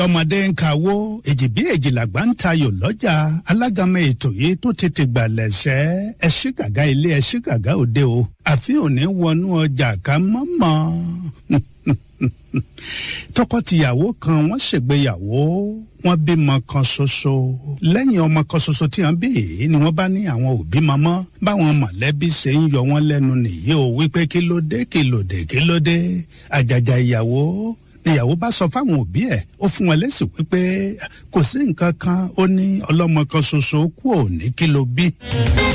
ọmọdé ń kawó èjì bí èjìlàgbà ń tayò lọ́jà alágàmọ ètò yìí tó tètè gbà lẹ́sẹ̀ ẹṣí gàgá ilé ẹṣí gàgá òde o àfi òní wọnú ọjà ká mọ́mọ́ tọkọtìyàwó kan wọ́n ṣègbéyàwó wọ́n bímọ kan ṣoṣo lẹ́yìn ọmọ kan ṣoṣo tí wọ́n bí yìí ni wọ́n bá ní àwọn òbí mọ́mọ́ báwọn mọ̀lẹ́bí ṣe ń yọ wọ́n lẹ́nu nìyí o wípé kí ló dé kí ló dé kí ló dé àjàjà ìyàwó ìyàwó bá sọ fáwọn òbí ẹ̀ ó fún wọn lésì wípé kò sí nǹkan kan ó ní ọlọ́mọ kan ṣoṣo kú òní kí ló bí.